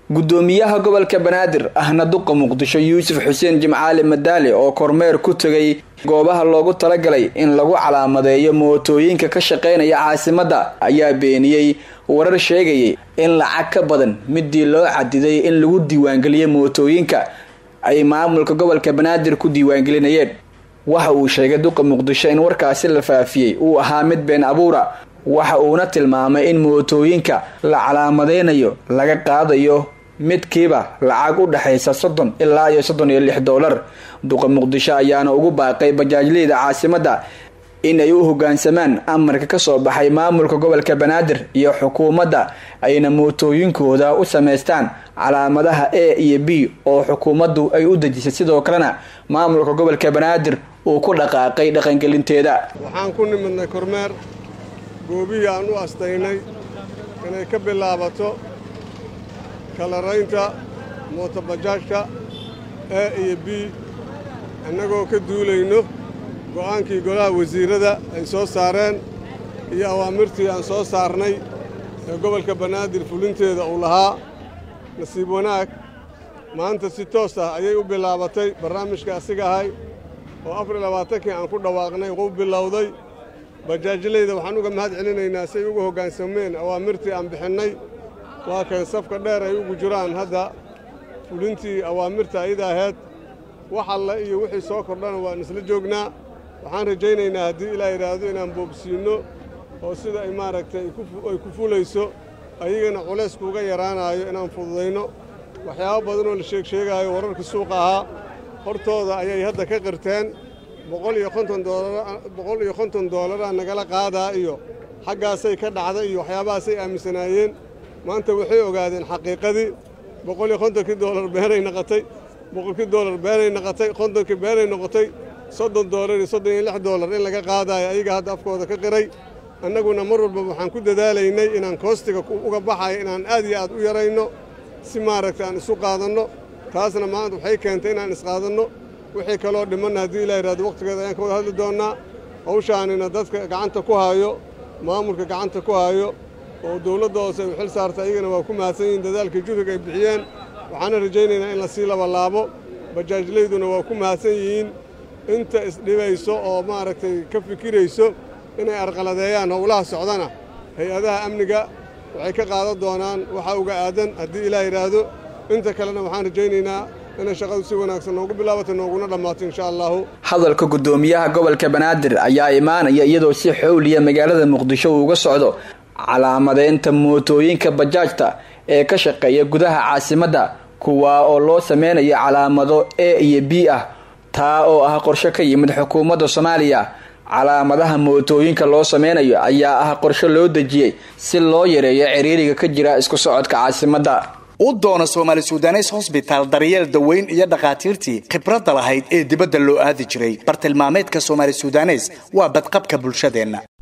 gudoomiyaha gobolka banaadir ahna duqa muqdisho yuusuf xuseen jimcaali madaali oo kormeer ku tegay goobaha loogu talagalay in lagu calaamadeeyo mootooyinka ka shaqeynaya caasimadda ayaa beeniyey warar sheegayay in lacag ka badan midii loo cadiday in lagu diiwaangeliyo mootooyinka ay maamulka gobolka banaadir ku diiwaangelinayeen waxa uu sheegay duqa muqdisho in warkaasi la faafiyey uu ahaa mid been abuura waxa uuna tilmaamay in mootooyinka la calaamadeynayo laga qaadayo midkiiba lacag u dhexaysa soddon ilaa iyo soddon iyo lix doolar duqa muqdisho ayaana ugu baaqay bajaajleyda caasimadda in ay u hogaansamaan amarka kasoo baxay maamulka gobolka banaadir iyo xukuumadda ayna mootooyinkooda u sameystaan calaamadaha a iyo b oo xukuumaddu ay u dejisay sidoo kalena maamulka gobolka banaadir uu ku dhaqaaqay dhaqangelinteeda waxaan ku nimidnay kormeer goobihii aan u astaynay inay ka bilaabato kalaraynta mootobajaajka a iyo b annagoo ka duulayno go'aankii golaha wasiirrada ay soo saareen iyo awaamirtii aan soo saarnay ee gobolka banaadir fulinteeda uu lahaa nasiib wanaag maanta si toos ah ayay u bilaabatay barnaamijka asiga ahay oo afar iyo labaatankii aan ku dhawaaqnay u bilowday bajaajlayda waxaan uga mahad celinaynaa si ay ugu hoggaansameen awaamirtii aan bixinnay waa kay safka dheer ay ugu jiraan hadda fulintii awaamirta ayada ahayd wax alle iyo wixii soo kordhana waan isla joognaa waxaan rajaynaynaa haddii ilaa yidhaahdo inaan boobsiinno oo sida ay maaragtay ay ku fulayso ayagana culayskuuga yaraanaayo inaan fududayno waxyaabo badanoo la sheeg sheegaayo wararka suuqa ahaa hortooda ayay hadda ka qirteen boqol iyo konton boqol iyo konton doolaraa nagala qaadaa iyo xaggaasay ka dhacday iyo waxyaabahaasay aaminsanaayeen maanta waxay ogaadeen xaqiiqadii boqol iyo kontonkii doolar beenay noqotay boqolkii doolar beenay noqotay kontonkii beenay noqotay soddon doolar iyo soddon iyo lix doolar in laga qaadaayo ayaga hadda afkooda ka qiray annaguna mar walba waxaan ku dadaalaynay inaan koostiga uga baxayo inaan aad iyo aad u yarayno si maaragtay aan isu qaadanno taasna maanta waxay keentay inaan isqaadanno wixii kaloo dhimanna haddii ilaa yidhahdo wakhtigeeda ayaan ka wada hadli doonnaa hawshaanina dadka gacanta ku haayo maamulka gacanta ku haayo oo dawladda hoose ay u xil saarta ayagana waa ku mahadsan yihiin dadaalkii juhriga ay bixiyeen waxaana rajaynaynaa in la sii labalaabo bajaajlayduna waa ku mahadsan yihiin inta isdhibayso oo maaragtay ka fikirayso inay arqaladeeyaan howlaha socdana hay-adaha amniga waxay ka qaadan doonaan waxaa uga aadan haddii ilaa yidhaahdo inta kalena waxaan rajaynaynaa inay shaqadu si wanaagsan noogu bilaabato nooguna dhammaato insha allahu hadalka gudoomiyaha gobolka banaadir ayaa imaanaya iyadoo si xowliya magaalada muqdisho uu uga socdo calaamadeynta mootooyinka bajaajta ee ka shaqeeya gudaha caasimadda kuwaa oo loo sameynayo calaamado a iyo b ah taa oo ah qorshe ka yimid xukuumadda soomaaliya calaamadaha mootooyinka loo sameynayo ayaa ah qorshe loo dejiyey si loo yareeyo ciriiriga ka jira isku socodka caasimadda u doona soomaali sudanes hosbitaal daryeel daweyn iyo dhakhaatiirtii khibradda lahayd ee dibadda loo aadi jiray bartilmaameedka soomaali sudanes waa badqabka bulshadeenna